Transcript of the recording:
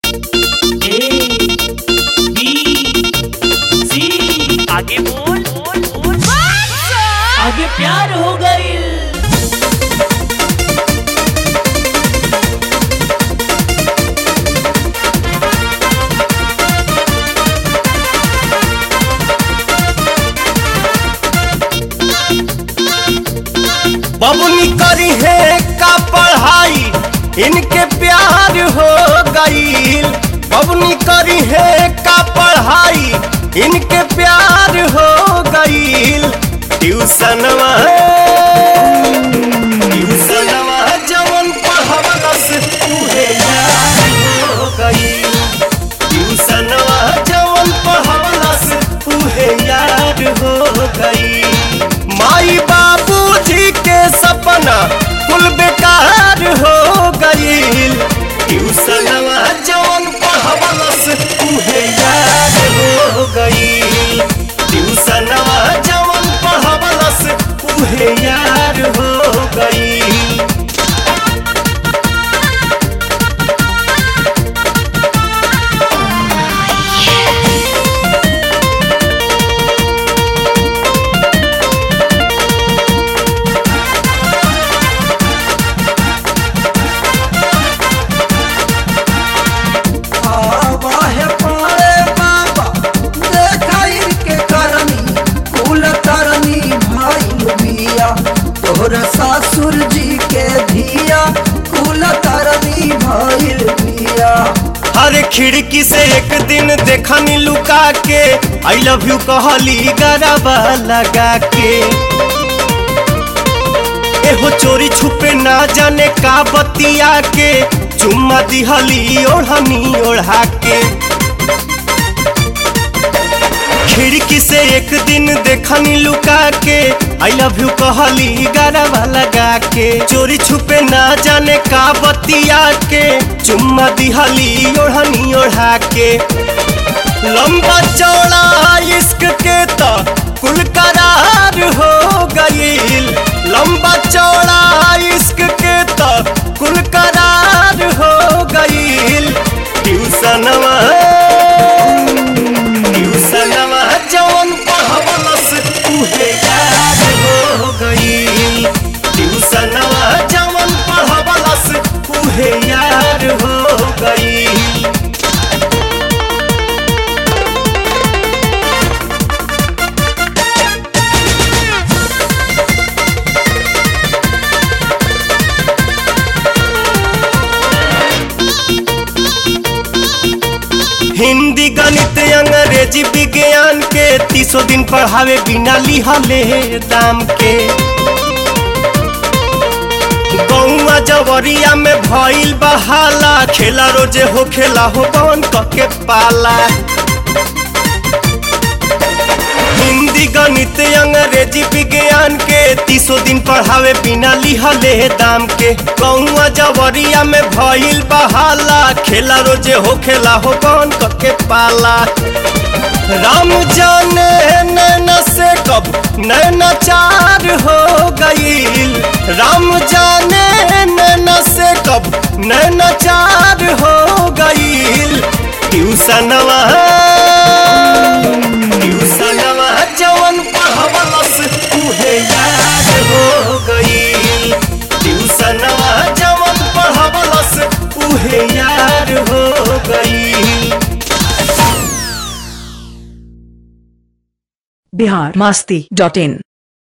आगे बोल बोल बोल आगे प्यार हो गई बबुनी करी है का पढ़ाई इनके प्यार हो गईल बबुनी करी है का पढ़ाई इनके प्यार हो गईल ट्यूशनवा ट्यूशनवा जवन पढ़वलस उहे यार हो गईल ट्यूशनवा जवन पढ़वलस उहे यार हो गईल माई बाबूजी के सपना कुल बेकार हो गईल ट्यूशनवा जवन पढ़वलस उहे यार हो गईल ट्यूशनवा जवन पढ़वलस उहे यार हो गईल आवाहे पारे बाबा देखाई के करनी कुल करनी भाई बिया तोहर ससुर जी के धिया कुल करनी भाई बिया हर खिड़की से एक दिन देखनी लुका के आई लव यू कहली गरबा लगा के एहो चोरी छुपे ना जाने का बतिया के चुम्मा दिहली ओढ़नी ओढ़ा के खिड़की से एक दिन देखनी लुका के आई लव यू कहली गरबा लगा के चोरी छुपे ना जाने का बतिया के चुम्मा दिहली ओढ़नी ओढ़ा के लंबा चौड़ा इश्क के तो कुल करार हो गईल लंबा चौड़ा इश्क के तो कुल करार हो गईल ट्यूशनवा ट्यूशनवा जवन पढ़वलस उहे याद हो गईल ट्यूशनवा जवन पढ़वलस उहे याद हो गईल हिंदी गणित अंग्रेजी विज्ञान के तीसो दिन पढ़ावे बिना लिहले दाम के गौआ जवरिया में भइल बहाला खेला रोजे हो खेला हो कौन के पाला हिंदी गणित अंग्रेजी विज्ञान के तीसो दिन पढ़ावे बिना लिहले दाम के गौआ जवरिया में भइल बहाला खेला रोजे हो खेला हो कौन के पाला राम जाने नैना से कब नैना चार हो गईल राम जाने नैना से कब नैना चार हो गईल ट्यूशनवा ट्यूशनवा जवन पढ़वलस उहे याद हो गईल ट्यूशनवा जवन पढ़वलस उहे याद हो गईल बिहार मास्ती डॉट इन